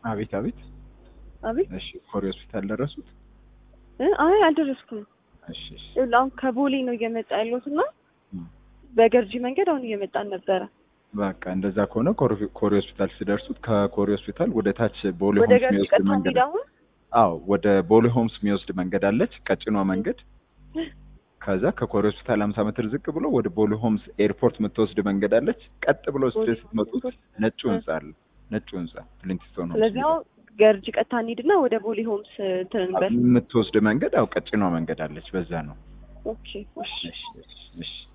አቤት አቤት። አቤት እሺ ኮሪ ሆስፒታል ደረሱት? እ አይ አልደረስኩም። እሺ እሺ። ይኸውልህ አሁን ከቦሌ ነው እየመጣ ያለሁት እና እም፣ በገርጂ መንገድ አሁን እየመጣን ነበረ። በቃ እንደዛ ከሆነ ኮሪ- ኮሪ ሆስፒታል ሲደርሱት ከኮሪ ሆስፒታል ወደ ታች ቦሌ ወደ ሆምስ ገርጂ የሚወስድ ቀጥታ መንገድ እንሂድ አሁን። አዎ ወደ ቦሌ ሆምስ የሚወስድ መንገድ አለች፣ ቀጭኗ መንገድ። ከዛ ከኮሪ ሆስፒታል 50 ሜትር ዝቅ ብሎ ወደ ቦሌ ሆምስ ኤርፖርት የምትወስድ መንገድ አለች። ቀጥ ብሎ ቦሌ ስትሄድ ስትመጡት ሆምስ ነጩ ህንጻ አለ። ነጩ ህንጻ ፍሊንትስቶን ሆምስ ስለዚህ አሁን ገርጂ ቀጥታ እንሂድና ወደ ቦሌ ሆምስ እንትን እንበል። የምትወስድ መንገድ አው ቀጭኗ መንገድ አለች። በዛ ነው። ኦኬ እሺ እሺ እሺ እሺ